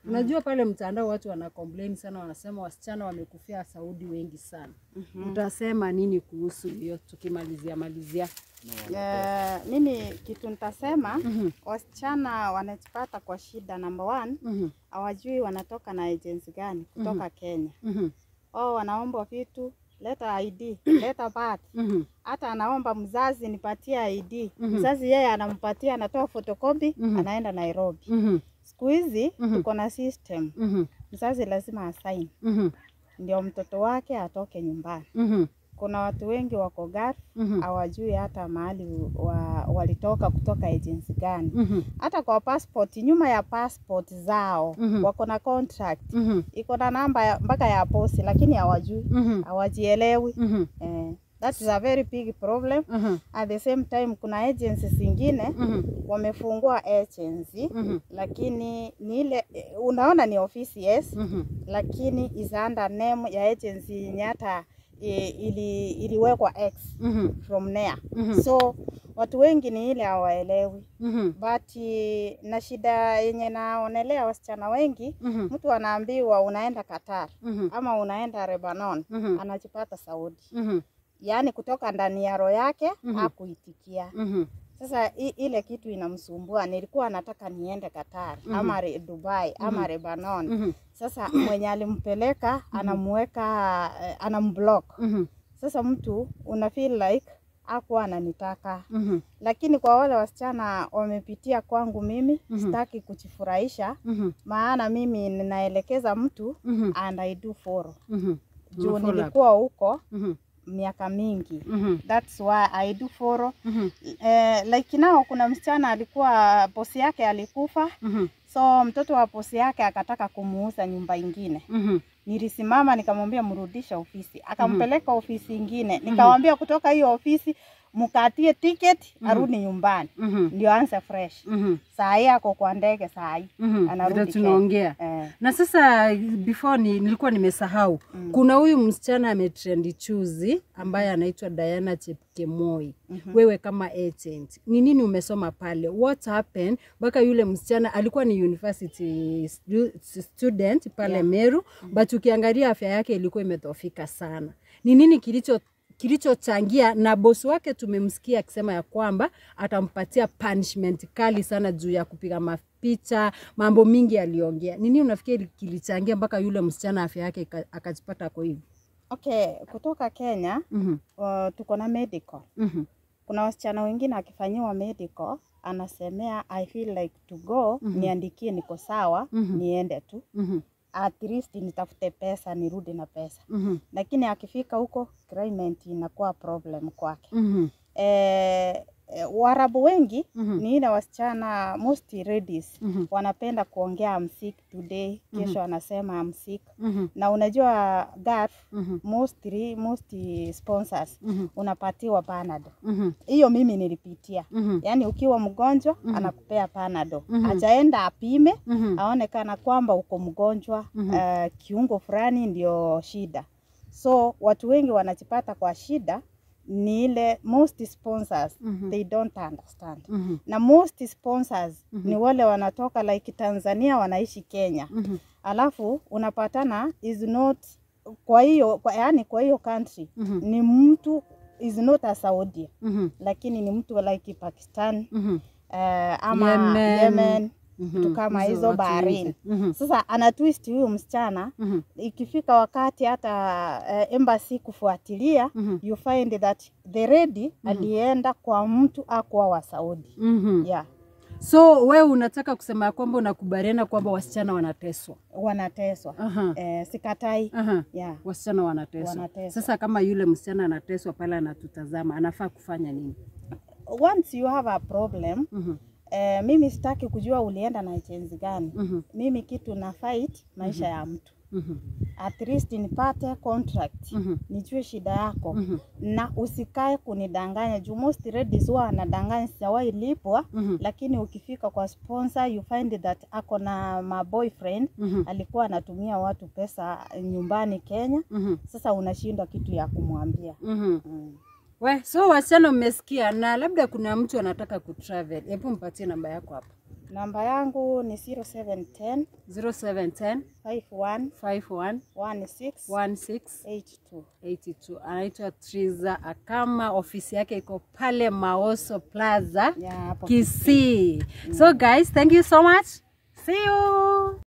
Unajua pale mtandao watu wana complain sana, wanasema wasichana wamekufia Saudi wengi sana. Utasema nini kuhusu hiyo tukimalizia malizia? Eh, mimi kitu nitasema wasichana wanajipata kwa shida. Number one, Mhm, hawajui wanatoka na agency gani kutoka Kenya. mhm, Wao wanaomba vitu, leta ID, leta birth. mhm, Hata anaomba mzazi nipatie ID. Mhm. Mzazi yeye anampatia, anatoa photocopy, Mhm. anaenda Nairobi. mhm, Siku hizi Mhm. tuko na system, mhm, mzazi lazima asign mhm, ndio mtoto wake atoke nyumbani. mhm, Kuna watu wengi wako Gulf mhm, hawajui hata mahali wa, walitoka kutoka agency gani. mhm, Hata kwa passport, nyuma ya passport zao Mhm. wako na contract mhm, iko na namba ya- mpaka ya posi, lakini hawajui, mhm, hawajielewi. mhm, Eh, that is a very big problem. mhm, At the same time kuna agencies zingine mhm, wamefungua agency mhm, lakini ni ile unaona ni ofisi yes, mhm, lakini is under name ya agency yenye hata i- ili, iliwekwa X mhm, from there. Mhm. So watu wengi ni ile hawaelewi, mhm, but eh, na shida yenye naonelea wasichana wengi, mhm, mtu anaambiwa unaenda Qatar mhm, ama unaenda Lebanon, mhm, anajipata Saudi, mhm, yaani kutoka ndani ya roho yake Mhm. hakuitikia. mhm, Sasa i, ile kitu inamsumbua, nilikuwa nataka niende Qatar ama re, Dubai ama Lebanon. mhm, Sasa mwenye alimpeleka anamuweka eh, anamblock. mhm, Sasa mtu una feel like hakuwa ananitaka, mhm, lakini kwa wale wasichana wamepitia kwangu mimi Mhm. sitaki kujifurahisha, mhm, maana mimi ninaelekeza mtu mhm, and I do follow mhm, juu Una follow up. nilikuwa huko mhm, miaka mingi, mhm, that's why I do follow mhm, eh, like nao kuna msichana alikuwa bosi yake alikufa, mhm, so mtoto wa bosi yake akataka kumuuza nyumba ingine. mhm, Nilisimama nikamwambia mrudisha ofisi, akampeleka ofisi ingine, nikamwambia kutoka hiyo ofisi mkatie tiketi arudi nyumbani mhm, ndio anze fresh. mhm, Saa hii ako kwa ndege saa hii mhm. Anarudi Ndio Kenya. tunaongea eh. na sasa before ni, nilikuwa nimesahau Mm. kuna huyu msichana ametrendi chuzi ambaye anaitwa Diana Chepkemoi. Mhm. Wewe kama agent, ni nini umesoma pale? What happened mpaka yule msichana alikuwa ni university stu student pale Yeah. Meru but ukiangalia afya yake ilikuwa imedhoofika sana. Ni nini kilicho kilichochangia na bosi wake tumemsikia akisema ya kwamba atampatia punishment kali sana juu ya kupiga mapicha, mambo mingi aliongea. Nini unafikiri kilichangia mpaka yule msichana afya yake ika- akajipata kwa hivi? Okay, kutoka Kenya Mhm, uh, tuko na medical. mhm, Kuna wasichana wengine akifanyiwa medical anasemea I feel like to go Mhm. niandikie niko sawa Mhm. niende tu mhm, at least nitafute pesa nirudi na pesa, mhm, lakini akifika huko claimant inakuwa problem kwake. mhm, Eh, eh, Waarabu wengi Mhm. ni ile wasichana most ladies mhm, wanapenda kuongea I'm sick today, kesho anasema I'm sick. mhm, Na unajua Gulf mhm, mostly most sponsors mhm, unapatiwa Panadol. mhm, Hiyo mimi nilipitia. mhm, Yaani ukiwa mgonjwa Mhm. anakupea Panadol. Mhm. Ajaenda apime mhm, aone kana kwamba uko mgonjwa Mhm. eh, kiungo fulani ndio shida. So watu wengi wanajipata kwa shida ni ile most sponsors Mhm. they don't understand. mhm, Na most sponsors Mhm. ni wale wanatoka like Tanzania wanaishi Kenya. mhm, Alafu unapatana is not kwa hiyo kwa, yani kwa hiyo country mhm, ni mtu is not a Saudi mhm, lakini ni mtu like Pakistan mhm, eh, ama Yemen. Yemen, mhm. vitu kama Hizo hizo watu baharini. wengi. Mhm, Sasa ana twist huyu msichana, mhm, ikifika wakati hata eh, embassy kufuatilia mhm, you find that the lady alienda kwa mtu akuwa wa Saudi. mhm. Yeah, So wewe unataka kusema ya kwamba unakubaliana kwamba wasichana wanateswa? wanateswa. Aha, Eh, sikatai. aha. Yeah. Wasichana wanateswa. Wanateswa. Sasa kama yule msichana anateswa pale anatutazama, anafaa kufanya nini? Once you have a problem, Mhm, eh, mimi sitaki kujua ulienda na agency gani. mhm, Mimi kitu na fight maisha ya mtu. mhm, At least nipate contract. mhm, Nijue shida yako. mhm, na usikae kunidanganya juu most ladies huwa anadanganya sijawahi lipwa mhm, lakini ukifika kwa sponsor you find that ako na ma boyfriend mhm, alikuwa anatumia watu pesa nyumbani Kenya mhm, sasa unashindwa kitu ya kumwambia mhm. mm. We, so wasichana mmesikia, na labda kuna mtu anataka kutravel, hebu mpatie namba yako hapa. Namba yangu ni 0710 0710 51 51 16 16 82. 82 anaitwa Triza Akama, ofisi yake iko pale Maoso Plaza Yeah, hapo Kisii. So guys, thank you so much. See you.